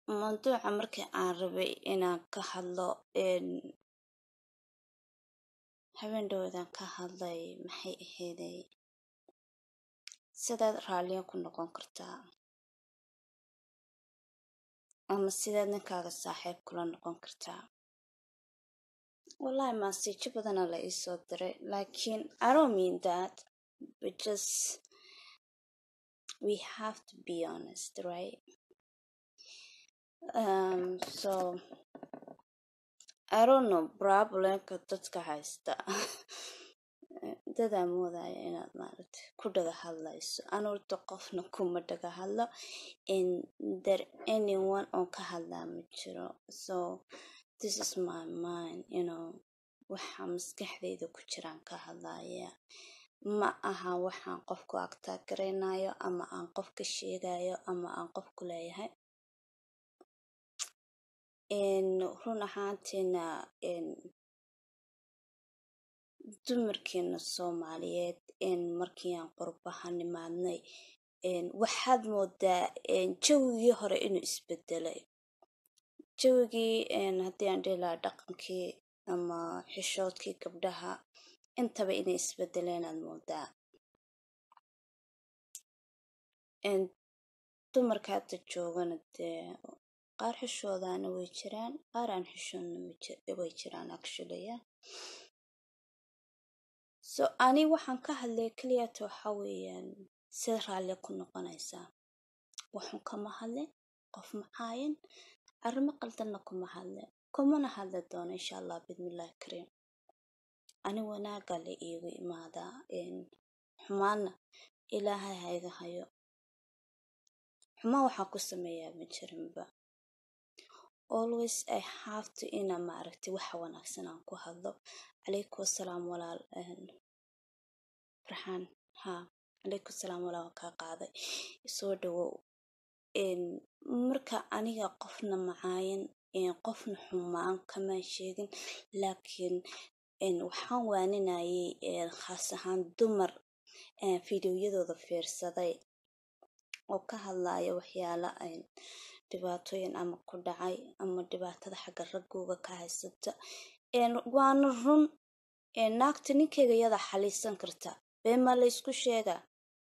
mawduuca markii aan rabay inaan ka hadlo habeen dhowdaan ka hadlay maxay ahayday sidaad raaliyo ku noqon kartaa ama sidaad ninkaaga saaxiib kula noqon kartaa wallahi maasiijo badana la iisoo diray laakiin i don't mean that but just we have to be honest right um, so i don't know problemka dadka haysta dadaa moodaya inaad maaragtay ku dhaga hadlayso anuurta qofna kuma dhaga hadlo in there anyone oo ka hadlaa ma jiro so this is my mind you know waxa maskaxdayda ku jiraan ka hadlaya ma aha waxaan qofku agtaagaraynayo ama aan qofka sheegayo ama aan qofku leeyahay run ahaantiina dumarkeena soomaaliyeed markii aan qurbaha nimaadnay waxaad moodaa jawigii hore inuu isbedelay jawigii haddii aan dhihi lahaa dhaqankii ama xishoodkii gabdhaha intaba inay isbedeleen aad moodaa dumarka hadda joogana dee qaar xishoodaana way jiraan qaar aan xishoodna way jiraan actually so ani waxaan ka hadlaya keliyata waxa weeyaan sida raalli ku noqonaysaa waxun kama hadlin qof macaayin arrimo qaldanna kuma hadlin kumana hadli doono insha allah bidmillahi kariim ani wanaaga la iigu imaadaa xumaana ilaahay ha iga hayo xumaan waxaan ku sameeyaa ma jirinba always i have to ina maaragtay waxa wanaagsan aan ku hadlo calaykum asalaam walaal farxaan ha calaykum asalaam walaal waan kaa qaaday soo dhawow marka aniga qofna macaayan qofna xumaan kamaan sheegin laakiin waxaan waaninayay khaas ahaan dumar fideoyadooda fiirsaday oo ka hadlaya waxyaala dhibaatooyin ama ku dhacay ama dhibaatada xagga raggooga ka haysata waana run naagta ninkeyga yadaa xaliisan karta beemaa la ysku sheegaa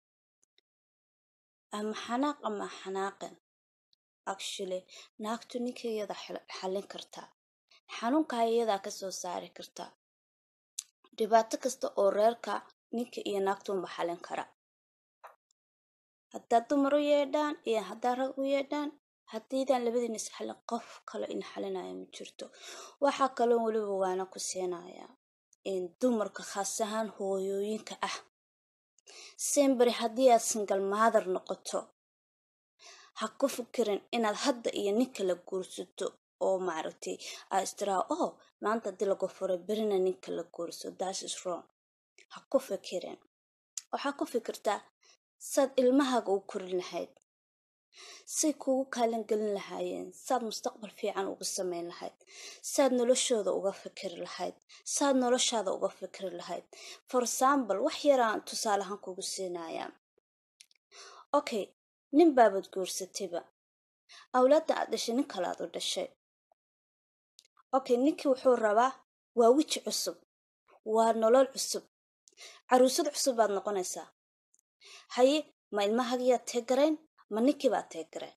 ama xanaaq ama xanaaqin actually naagtu ninkeyga yadaa xalin kartaa xanuunkaa iyadaa kasoo saari kartaa dhibaato kasta oo reerka ninka iyo naagtuunba xalin kara haddaad dumar u yeedhaan iyo haddaad rag u yeedhaan haddiidaan labadiina is xalin qof kale in xalinaya ma jirto waxaa kaloo weliba waana ku siinayaa dumarka khaas ahaan hooyooyinka ah sembary haddii aad singal maadar noqoto ha ku fikirin inaad hadda iyo nin kala guursato oo maaragtay aa istiraa oh maanta haddii lagu furay berina ninka la guurso das is wrong ha ku fikirin waxaa ku fikirtaa saad ilmahaaga u korin lahayd say kugu kaalin gelin lahaayeen saad mustaqbal fiican uga samayn lahayd saad noloshooda uga fikiri lahayd saad noloshaada uga fikiri lahayd for example wax yaraan tusaaleahaan kugu siinayaa okay nin baabad guursatayba awlaadda aad dhashay nin kale aad u dhashay okay ninkii wuxuu rabaa waa weji cusub waa nolol cusub caruusad cusub baad noqonaysaa haye ma ilmahagiyaad teegarayn ma ninkii baad teegarayn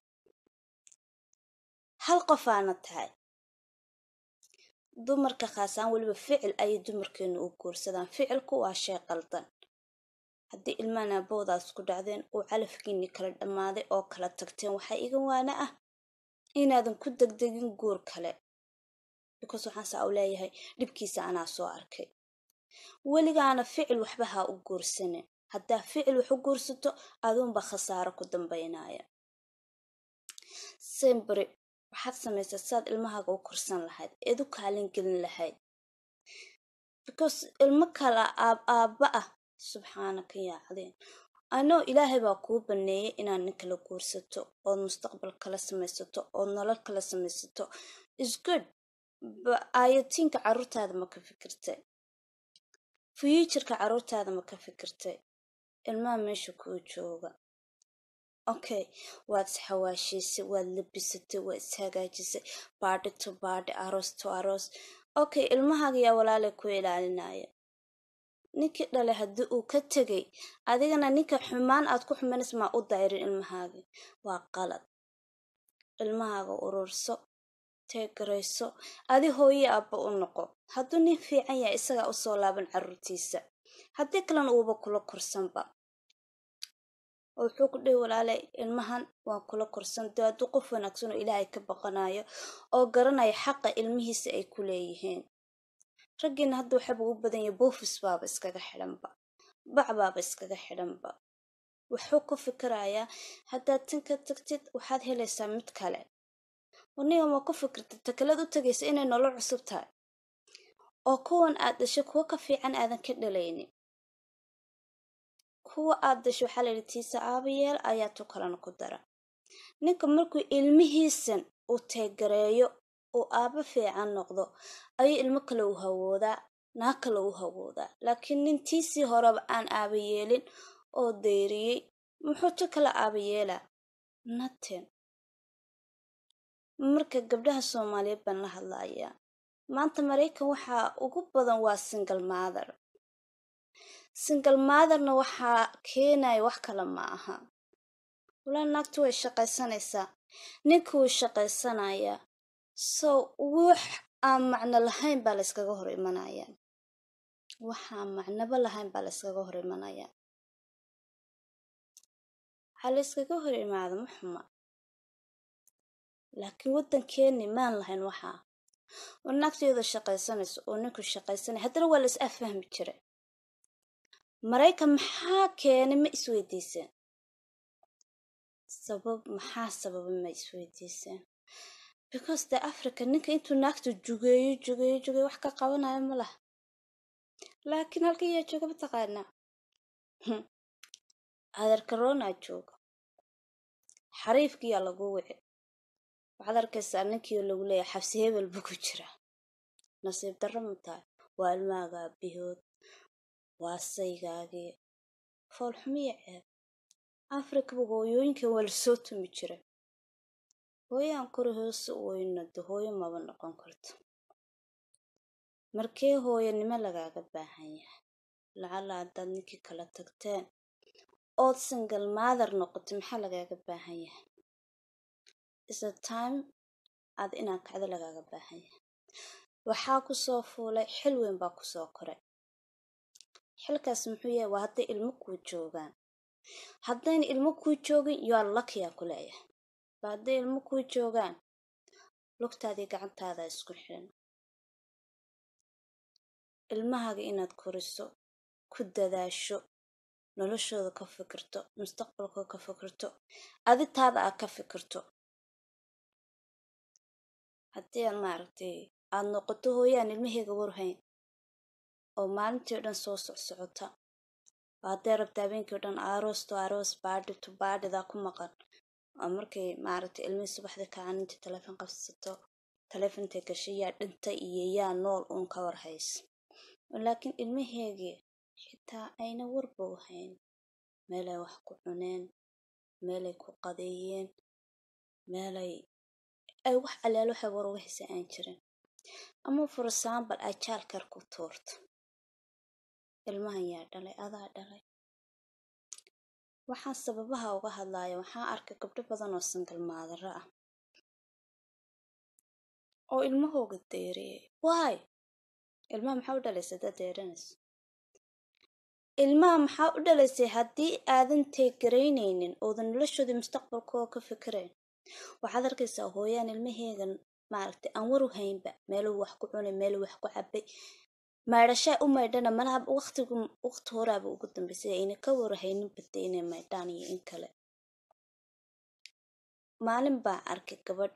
hal qof aana tahay dumarka khaasaan weliba ficil ayay dumarkeenu u guursadaan ficilku waa shay qaldan haddii ilmahan aabowdaas ku dhacdeen uu calafkiinii kala dhammaaday oo kala tagteen waxaa iga waana ah inaadan ku degdegin guur kale because waxaan saa u leeyahay dhibkiisa anaa soo arkay weligaana ficil waxba ha u guursane haddaa ficil wax u guursato aduunba khasaaro ku dambaynaya sembary waxaad samaysaa saad ilmahaaga u korsan lahayd eed u kaalin gelin lahayd because ilmo kala aab aabba ah subxaanaka yaa cadiin anoo ilaahay baa kuu baneeyay inaad nin kala guursato ood mustaqbal kala samaysato ood nolol kala samaysato is good aayatiinka caruurtaada ma ka fikirtay fuuturka caruurtaada ma ka fikirtay ilmaha meesha kuu jooga okay waad isxawaashiisay waad labisatay waad ishagaajisay baadhi to baadhi aroos to aroos okay ilmahaaga yaa walaalay ku ilaalinaya ninkii dhalay haddii uu ka tegay adigana ninka xumaan aad ku xumanaysa maa u dayrin ilmahaaga waa qalad ilmahaaga ururso teegarayso adi hooye aabba u noqo hadduu nin fiican yahay isagaa usoo laaban caruurtiisa haddii kalena uuba kula korsanba oo wuxuu ku dhihi walaalay ilmahan waan kula korsan dee hadduu qof wanaagsan oo ilaahay ka baqanayo oo garanaya xaqa ilmihiisa ay ku leeyihiin raggiina hadda waxaba u badan yahay boofis baaba iskaga xidhanba bac baaba iskaga xidhanba wuxuu ku fikirayaa haddaad tan ka tagtid waxaad helaysaa mid kale aniga ma ku fikirta takalad u tagaysa inay nolol cusub tahay oo kuwan aad dhashay kuwo ka fiican aadan ka dhalaynin kuwa aad dhashay waxaa layidhi tiisa aabayeel ayaa tu kalena ku dara ninka markuu ilmihiisan uu teegareeyo uu aabo fiican noqdo ayuu ilmo kale u hawoodaa naa kale u hawoodaa laakiin nin tiisii horeba aan aaba yeelin oo dayriyey muxuu tu kala aaba yeelaa naten marka gabdhaha soomaaliyeed baan la hadlayaa maanta maraykan waxaa ugu badan waa single mother single motherna waxaa keenaya wax kale ma aha walaa naagtu way shaqaysanaysaa ninka wuu shaqaysanayaa so wax aan macno lahayn baa layskaga hor imanayaa waxaan macnoba lahayn baa layskaga hor imanayaa waxaa layskaga hor imaada ma xuma laakiin waddankeeni maan lahayn waxaa oo naagtayada shaqaysanayso oo ninku shaqaysanaya haddana waa la is affahmi jiray maraykan maxaa keenay ma isweydiiseen sabab maxaa sababa ma isweydiiseen because de africa ninka intuu naagta jugeeyo jugeeyo jugeeyo wax ka qabanayo ma laha laakiin halka yaa jooga mataqaanaa adeerka ronaa jooga xariifkiyaa lagu wici waxaad arkaysaa ninkii lagu leeyahay xabsi hebel buu ku jiraa nasiib darro ma tahay waa ilmaaga aabihood waa saygaagii foolxumiya ceeb afrikaba hooyooyinkan waa lasoo tumi jira hooyaan kori hoose oyna de hooyo maba noqon karto markee hooyanimo lagaaga baahan yahay lacala haddaad ninkii kala tagteen ood single mother noqotay maxaa lagaaga baahan yahay isa time aad inaan kacdo lagaaga baahan yahay waxaa kusoo fuulay xil weyn baa kusoo koray xilkaas muxuu yahay waa hadday ilmo kuu joogaan haddayna ilmo kuu joogin yoa lakiyaa ku leeyahay ba hadday ilmo kuu joogaan lugtaadii gacantaada isku xiran ilmahaaga inaad koriso ku dadaasho noloshooda ka fikirto mustaqbalkooda ka fikirto aditaada aad ka fikirto haddii aad maaragtay aada noqoto hooyaan ilmaheega warhayn oo maalintii o dhan soo socsocota oo hadday rabta habeenkii o dhan aroos to aroos baadhi to baadhidaa ku maqan oo markay maaragtay ilmihii subaxdii kacan intay taleefon qabsato taleefontay gashay yaa dhintay iyo yaa nool uun ka war haysa laakiin ilmaheegii xitaa ayna warba u hayn meelay wax ku cuneen meelay ku qadeeyeen meelay ay wax allaal waxay war uga haysa aan jirin ama for example ay jaalkar ku tuurto ilmahan yaa dhalay adaa dhalay waxaan sababaha uga hadlaya waxaan arkay gabdho badan oo singal maadaro ah oo ilmahooga deeriyay waay ilmaha maxaa u dhalaysay haddaad deeranayso ilmaha maxaa u dhalaysay haddii aadan teegaraynaynin oodan noloshoodii mustaqbalkooda ka fikirayn waxaad arkaysaa hooyaan ilmaheegan maaragtay aan war u haynba meeluu wax ku cunay meeluu wax ku cabay maydhashaa u maydhana malaha waqtigu waqti horaaba ugu dambeysay ayna ka warhaynin bade inay maydhaan iyo in kale maalin baa arkay gabadh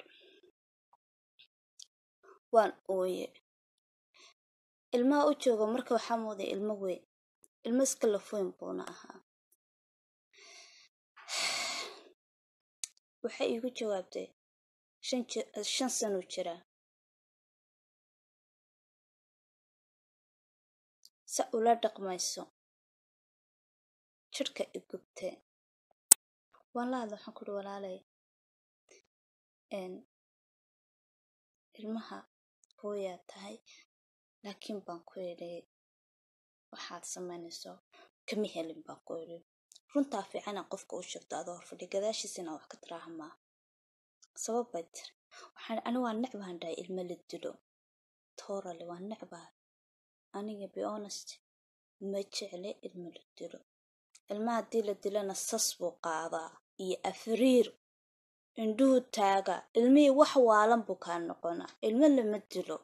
waan ooye ilmaha u jooga marka waxaa mooday ilmo weyn ilmo iska lafoyn buuna ahaa waxay iigu jawaabtay shan sanuu jiraa sa ula dhaqmayso jidhka i gubtee waan la hadla waxaan ku uri walaalay ilmaha hooyaa tahay laakiin baan ku idhi waxaad samaynayso kama helin baan ku idhi runtaa fiicana qofka u sheegto adoo horfadhi gadaashiisa inaa wax ka tiraaha maa sabab bay tiri waxaan ani waa necbaan dhahay ilmo la dilo toorale waa necbaa aniga be honest ma jecle ilmo la dilo ilmaha haddii la dilana sas buu qaadaa iyo afriir indhuhu taaga ilmihii wax waalan buu kaa noqonaa ilmo lama dilo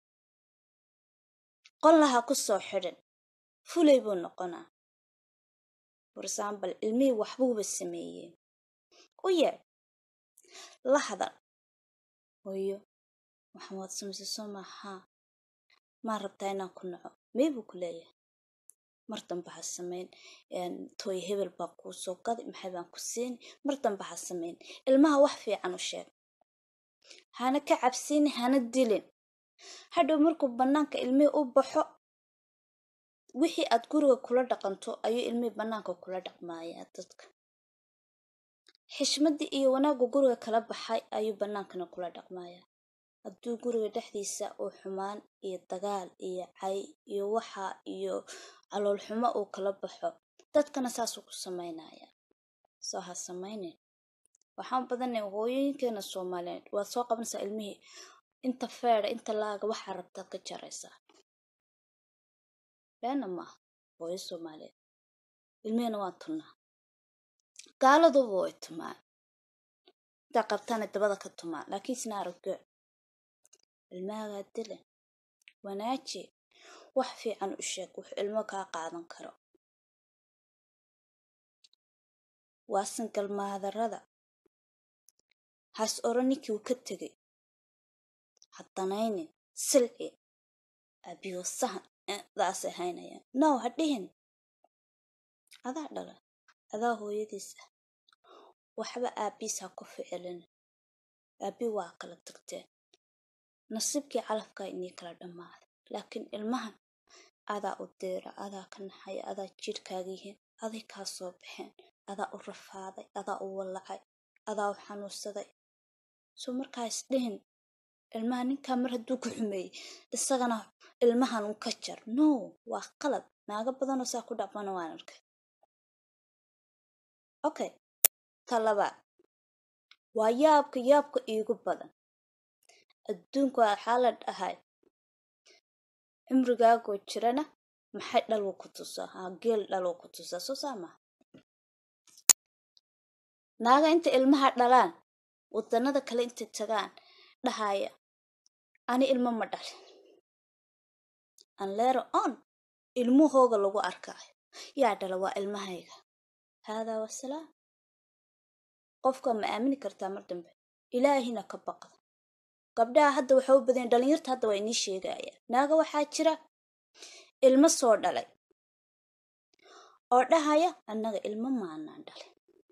qollaha ku soo xidhan fulay buu noqonaa for example ilmihii waxbuuba sameeyey u yeedh la hadal hooyo waxaan waad samaysay soo maahaa maa rabtaa inaan ku naco mee buu ku leeyahay mar damba ha samayn tooy hebel baan kuu soo gaday maxay baan ku siini mar damba ha samayn ilmaha wax fiican u sheeg hana ka cabsiini hana dilin hadhow markuu bannaanka ilmihii u baxo wixii aad guriga kula dhaqanto ayuu ilmihii bannaanka kula dhaqmaayaa dadka xishmaddii iyo wanaaggu guriga kala baxay ayuu bannaankana kula dhaqmaayaa hadduu guriga dhexdiisa uu xumaan iyo dagaal iyo cay iyo waxa iyo caloolxumo uu kala baxo dadkana saasuu ku samaynayaa soo ha samaynin waxaan badanay hooyooyinkeena soomaaliyeed waad soo qabanaysaa ilmihii inta feeda inta laaga waxaa rabtaad ka jaraysaa beena maaha hooyo soomaaliyeed ilmihina waan tunnaa gaaladuba way tumaan intaa qabtaana dabada ka tumaan laakiin isna araggo ilmahagaa dilan wanaaji wax fiican u sheeg wax ilmo kaa qaadan karo waa sangalmaadarada has oro ninkii uu ka tegay haddanaynin silci abiyo sahan daasay haynayaan now ha dhihin adaa dhala adaa hooyadiis ah waxba aabiis ha ku ficilin aabi waa kala tagteen nasiibkii calafkaa inii kala dhammaaday laakiin ilmahan adaa u deera adaa ka naxaya adaa jidhkaaga yihiin aday kaa soo baxeen adaa u rafaaday adaa u wallacay adaa u xanuunsaday soo markaa isdhihin ilmaha ninkaa mar hadduu ku xumeeyey isagana ilmahan un ka jar no waa qalad naago badanoo saa ku dhaqmana waan arkay okay ta labaad waa yaabka yaabka iigu badan adduunku waxaa la dhahay cimrigaagoo jirana maxay dhalwo ku tusaa haa geel dhalwo ku tusaa soo saa maha naaga inta ilmaha dhalaan wadanada kale intay tagaan dhahaya ani ilmo ma dhalin anleero on ilmuhooga lagu arkaayo yaa dhala waa ilmahayga haadaa wasalaam qofka ma aamini kartaa mar dambe ilaahina ka baqda gabdhaha hadda waxaa u badanya dhalinyarta hadda waa inii sheegayaan naaga waxaa jira ilmo soo dhalay oo dhahaya annaga ilmo maanaan dhalin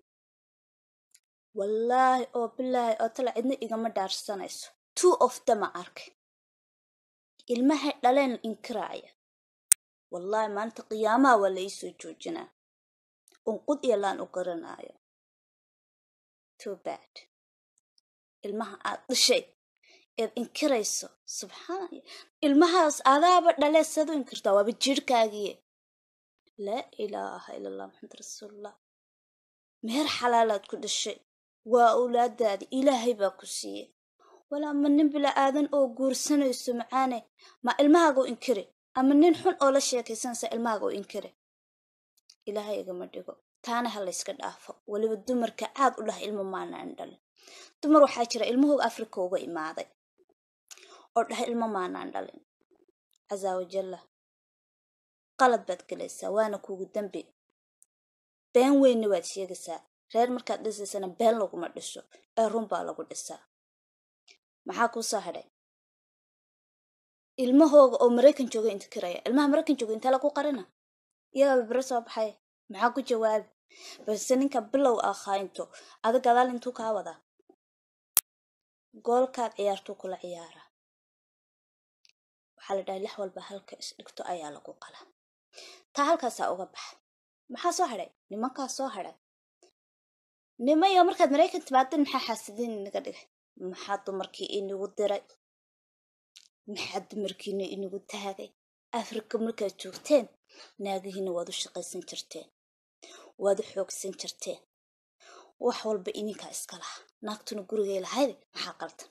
wallaahi oo bilaahi oo tala cidna igama dhaarsanayso two of dama arkay ilmahay dhaleen inkiraaya wallaahi maalinta qiyaamaha waa la ii soo joojinaa unqud iyo laan u garanaayo too bad ilmaha aad dhashay eed inkirayso subxaana ilmahaas adaaba dhalee saad u inkirtaa waaba jirhkaagiye laa ilaaha ila allah maxamed rasuulullah meher xalaalaad ku dhashay waa awlaadaadi ilaahay baa ku siiyey walaa ma nin bila aadan oo guursanayso macaane ma ilmahaaga u inkiri ama nin xun oo la sheekaysanaysa ilmahaaga u inkiri ilaahay igama dhigo taana ha layska dhaafo weliba dumarka caad u dhah ilmo maanaan dhalin dumar waxaa jira ilmahooga afrika uga imaaday oo dhaha ilmo maanaan dhalin casaa wajalla qalad baad gelaysaa waana kuugu dambi been weynna waad sheegaysaa reer markaad dhisaysana been laguma dhiso ee run baa lagu dhisaa maxaa kuu soo hadhay ilmahooga oo maraykan jooga inkiraya ilmaha maraykan jooga intee lagu qarina iyagaaba bere soo baxay maxaa ku jawaabi balse ninka bilow ah khaayinto ada gadaal intuu kaa wadaa goolkaad ciyaartuu kula ciyaaraa waxaa la dhahay lix walba halka isdhigto ayaa lagu qalaa taa halkaasaa uga baxa maxaa soo hadhay nimankaa soo hadhay nimayo markaad maraykan timaadin maxaa xaasidin inaga dhigay maxaa dumarkii inagu diray maxaa dumarkiina inagu taagay afrika markaad joogteen naagihiina waad u shaqaysan jirteen waad u xoogsan jirteen wax walba ininkaa iska laha naagtuna gurigay lahayd maxaa qaldan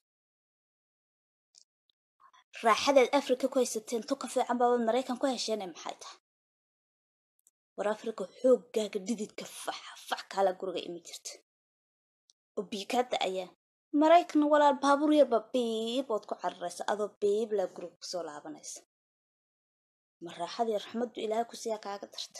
raaxadeed afrika ku haysateen tuka fiican baabad maraykan ku hesheene maxay tahay war afrika xooggaaga dhididka fax fax kaala guriga imi jirta oo biikaada ayaa maraykan walaal baabuur yarba biib ood ku cararaysa adoo biib laa guriga kusoo laabanaysa ma raaxadii raxmaddu ilaahay kusiyaa kaaga darta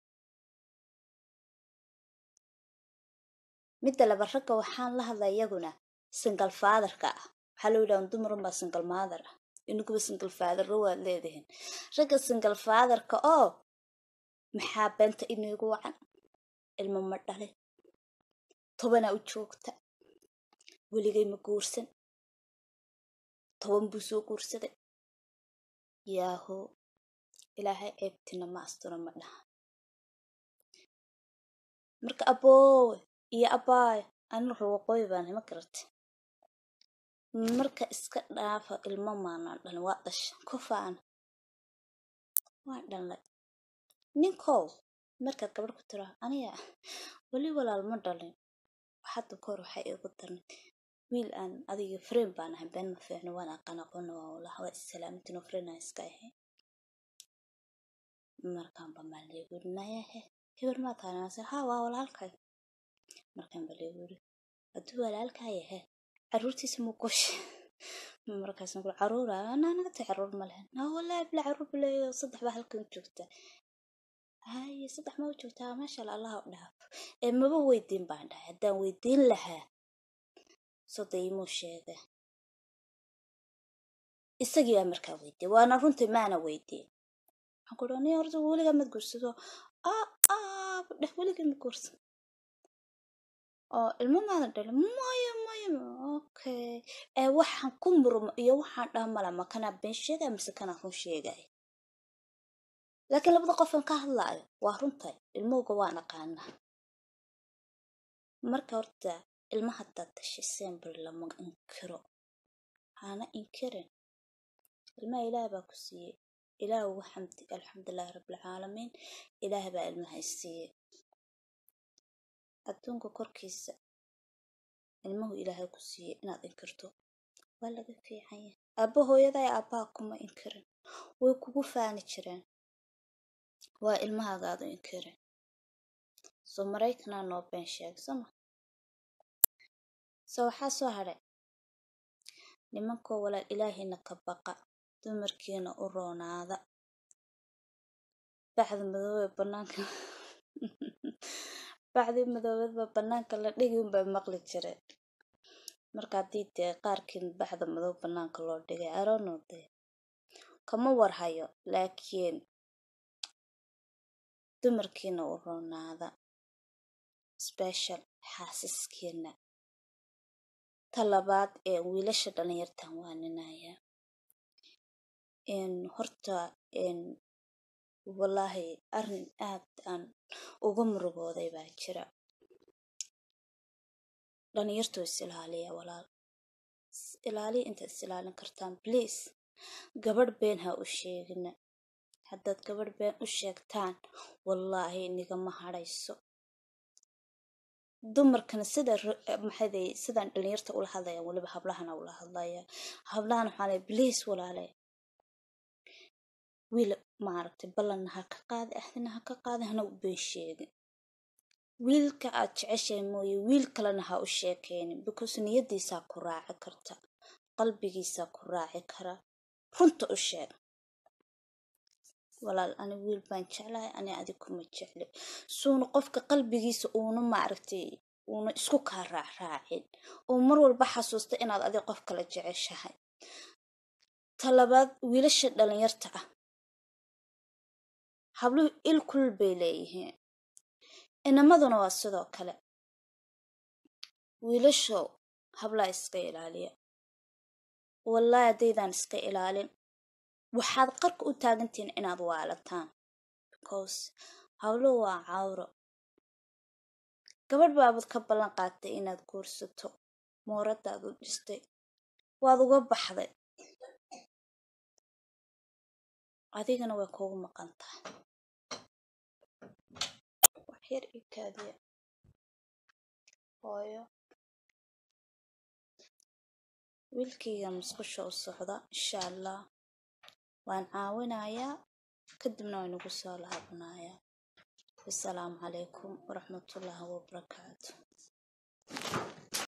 midda laba ragga waxaan la hadlay iyaguna singal faadarka ah waxaa loo yidhaha dumarunbaa singal maadar ah iniguba singal faadarro waad leedihiin ragga singal faadarka oo maxaa beenta inigu wacan ilmo ma dhalin tobanaa u joogta weligay ma guursan toban buu soo guursaday yaaho ilaahay ceebtina ma asturo ma dhaha marka aboowe iyo abaayo ani ruwaqooyi baan hima garata marka iska dhaafa ilmo maanaan dhalin waa dhasha ku faana waa dhalnay ninkow markaad gabadh ku tira aniga weli walaal ma dhalin hadda kahor waxay igu darnay wiil aan adiga freen baan ahay been ma fiicno waan aqaan aqoona waa walaha waa islaamtino freen aan iska ahay markaan ba maa leegu yiri nayahe heber maa tahay nase ha waa walaalkay markaan ba leegu yiri hadduu walaalkaa yahe caruurtiisa mu goshe markaasaan kuli caruura anaa naga tahay caruur ma lehen aa walaahi bila caruur bileeyo saddex baa halkan joogta haye saddex ma u joogtaa maasha alla allaha u dhaafo ee maba weydiin baan dhahay haddaan weydiin lahaa soda imuu sheega isagii baa markaa weydiiyey waana runtii maana weydiin waxaan ku dhaha ni horta weligaa mad guursado aa aa dheh weligaa ma guursan oo ilmo maadan dhalin maya maya okay ee waxaan ku murmo iyo waxaan dhaha mala ma kanaa been sheegaya mise kanaa run sheegaya laakiin labada qofan ka hadlaayo waa runtay ilmowga waan aqaanaa marka horta ilma haddaad dashay sembir lama inkiro hana inkirin ilmaha ilaah baa ku siiyey ilaah ugu xamdi alxamdulilahi rabbilcaalamiin ilaah baa ilmaha isiiyey adduunka korkiisa ilmuhu ilaahay ku siiyey inaad inkirto waa laga fiican yahay aabba hooyaday aabbaha kuma inkirin way kugu faani jireen waa ilmahaagaadu inkirin soo maraykanaa noo been sheeg soma so waxaa soo hadhay nimankoo walaal ilaahayna ka baqa dumarkiina u roonaada bacda madoobee banaanka bacdii madoobeedba banaanka la dhigi unbaa maqli jireen marka haddii dee qaarkiin bacda madow banaanka loo dhigay aroonode kama warhayo laakiin dumarkiina u roonaada special xaasiskiina ta labaad ee wiilasha dhalinyartan waaninaya horta wallaahi arrin aad aan uga murugooday baa jira dhalinyartoo is ilaaliya walaal ilaaliya intaad is ilaalin kartaan bliase gabadh been ha u sheegina haddaad gabadh been u sheegtaan wallaahi nigama hadhayso dumarkana sida maxaday sidaan dhalinyarta ula hadlaya weliba hablahana ula hadlaya hablahana waxaa lay bliase walaale wiil maaragtay ballanna ha ka qaadi ahdina ha ka qaadi hana u been sheegin wiilka aad jeceshahay mooye wiil kalena ha u sheekeynin because niyadiisaa ku raaci karta qalbigiisaa ku raaci kara runta u sheeg walaal ani wiil baan jeclahay ani adig kuma jecli suuna qofka qalbigiisa uuna maaragtay uuna isku kaa raacraacin oo mar walba xasuusta inaad adig qof kala jeceshahay talabaad wiilasha dhalinyarta ah habluhu il kulul bay leeyihiin inamaduna waa sidoo kale wiilashow hablaa iska ilaaliya wallaahi haddaydaan iska ilaalin waxaad qarka u taagantihiin inaad waalataan because habluhu waa cawro gabadh baabad ka ballan qaatay inaad guursato mooradaad u dhistay waad uga baxday adigana way kugu maqan tahay wax yar ii kaadiya hooyo wiilkayga musqusha u socda insha allah waan caawinayaa kadibna waan ugu soo laabanayaa wasalaamu calaykum waraxmatullaahi wabarakaatu